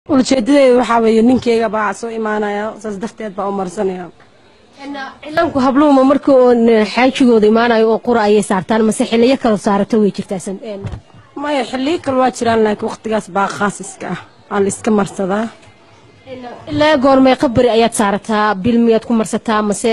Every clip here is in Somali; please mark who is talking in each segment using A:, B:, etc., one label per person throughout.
A: ujeedadeedu waxaa weeye ninkeyga baa soo imaanaya saas darteed baa u marsanaya
B: cilaanku habluhuma markii oon xaajigooda imaanayo oo qura ayay saartaan mase xiliyo kale saarato way jirtaa
A: maya xilliyo kale waa jiraan laakiin waqtigaas baa khaasiska ah waa la iska marsadaa
B: ilaa goormay qabari ayaad saarataa bil miyaad ku marsataa mase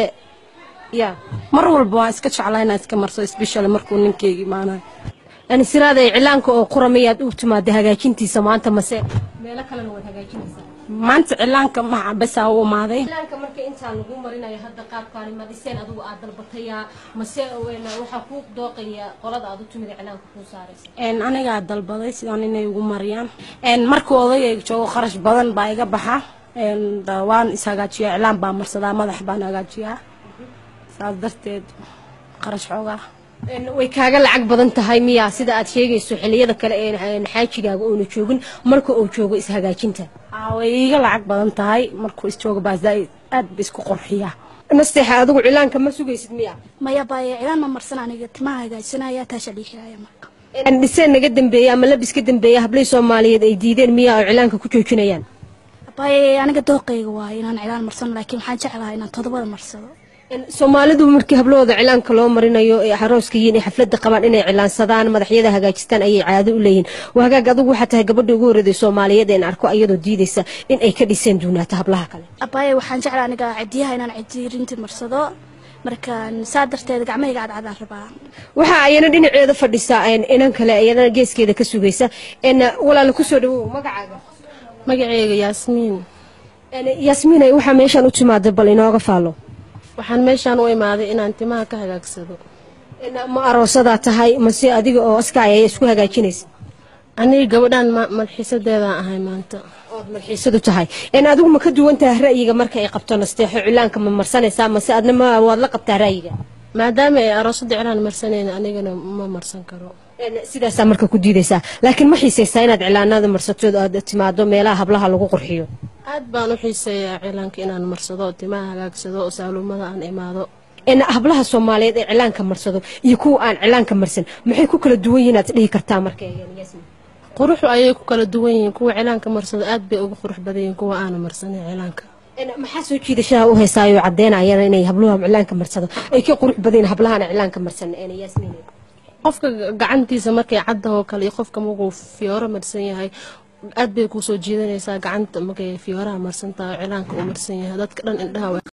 B: ya
A: mar walba waa iska jeclaa inaa iska marsado special markuu ninkeyga imaanayo
B: siraada cilaanka oo qura miyaad u timaada hagaajintiisa maanta mase meelo kalena waad hagaajinaysaa
A: maanta cilaanka maca besaa u imaaday
B: cilaanka marka intaa lagu marinayo hadda qaabkaani madiseen adigu aad dalbataya mase waxaa ku dooqaya qolada aad u timid cilaanka kuu saaraysa
A: anigaa dalbaday sidaan inay ugu mariyaan markuu odayga joogo kharash badan baa iga baxa waan ishagaajiyaa iclaan baa marsadaa madax baan hagaajiyaa saas darteed kharash xoogaa
B: way kaaga lacag badan tahay miyaa sida aad sheegayso xiliyada kale ee xaajigaaga oona joogin marka uu joogo ishagaajinta
A: way iiga lacag badan tahay markuu isjoogo baa zaaid aad ba isku qurxiyaa
B: nasteexa adigu cilaanka ma sugaysid miya
C: maya baaye cilaan ma marsan aniga timaha hagaajsanaya taasha dhiixiraya marka
B: dhiseen naga dambeeya ama labis ka dambeeya hablay soomaaliyeed ay diideen miyaa oo cilaanka ku joojinayaan
C: baaye aniga dooqayga waaye inaan cilaan marsan laakiin waxaan jeclahay inaan todobada marsado
B: soomaalidu markii hablahooda cilaanka loo marinayo ee arooska yihiin ee xaflada qabaan inay cilaansadaan madaxyada hagaajistaan ayay caado u leeyihin waa hagaag adigu waxaa tahay gabadha ugu horreeday soomaaliyeed een arko iyadoo diidaysa in ay ka dhiseen duunaato hablaha kale
C: abaaye waxaan jeclaa aniga cidiyaha inaan cidiirinti marsado markaan saa darteed gacmahayga cadcadaan rabaa
B: waxa ayana dhinaceeda fadhisaa inan kale iyadana geeskeeda ka sugaysa walaala kusoo dhawow magacaaga
D: magaceyga yaasmiin
B: yaasmiinay waxaa meeshaan u timaada bal inooga faalo
D: waxaan meeshaan u imaaday inaan timaha ka hagaagsado
B: ma aroosadaa tahay mase adiga oo askaay ay isku hagaajinaysa
D: aniga gabadhaan madxiisadeedaan ahay maanta
B: ood madxiisadu tahay adigu ma ka duwan tahay ra'yiga marka ay qabto nasteexo cilaanka ma marsanaysaa mase adna ma waad la qabtaa ra'yiga
D: maadaama ay aroosada cilaan marsanayna anigana ma marsan karo
B: sidaasaa marka ku diidaysaa laakiin ma xiisaysaa inaad cilaanada marsatood aad timaado meelaha hablaha lagu qurxiyo
D: aad baan u xiiseeyaa cilaanka inaan marsado timaha hagaagsado saalumada aan imaado
B: hablaha soomaaliyeed ee cilaanka marsado iyo kuwa aan cilaanka marsan maxay ku kala duwan yihiin aad dhihi kartaa marka
D: quruxu ayay ku kala duwan yihiin kuwa cilaanka marsado aad bay uga qurux badan yihiin kuwa aana marsanin cilaanka
B: maxaa soo jiidashaha u heysaayo caddeynayana inay habluha cilaanka marsado ay ka qurux badan hablahaana cilaanka marsan yaasmiin
D: qofka gacantiisa markay caddahoo kale iyo qofka markuu fiyooro marsan yahay aad bay kusoo jiidanaysaa gacanta markay fiyooraha marsan tahay cilaanka uu marsan yahay dadka dhan indhaha